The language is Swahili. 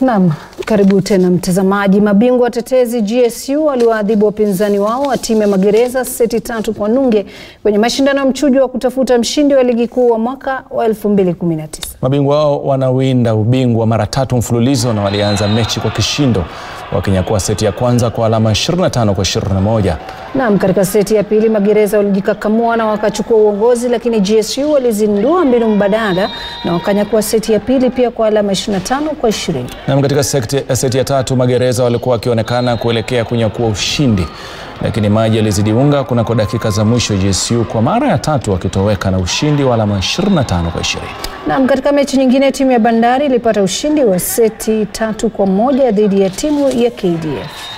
Naam, karibu tena mtazamaji. Mabingwa watetezi GSU waliwaadhibu wapinzani wao wa timu ya Magereza seti tatu kwa nunge kwenye mashindano ya mchujo wa kutafuta mshindi wa ligi kuu wa mwaka wa 2019. Mabingwa wao wanawinda ubingwa mara tatu mfululizo na walianza mechi kwa kishindo wakinyakua seti ya kwanza kwa alama 25 kwa 21. Naam, katika seti ya pili Magereza walijikakamua na wakachukua uongozi, lakini GSU walizindua mbinu mbadala na wakanyakua seti ya pili pia kwa alama 25 kwa 20. Naam, katika seti, seti ya tatu Magereza walikuwa wakionekana kuelekea kunyakua ushindi, lakini maji yalizidi unga kunako dakika za mwisho, GSU kwa mara ya tatu wakitoweka na ushindi wa alama 25 kwa 20. Naam, katika mechi nyingine timu ya Bandari ilipata ushindi wa seti tatu kwa moja dhidi ya timu ya KDF.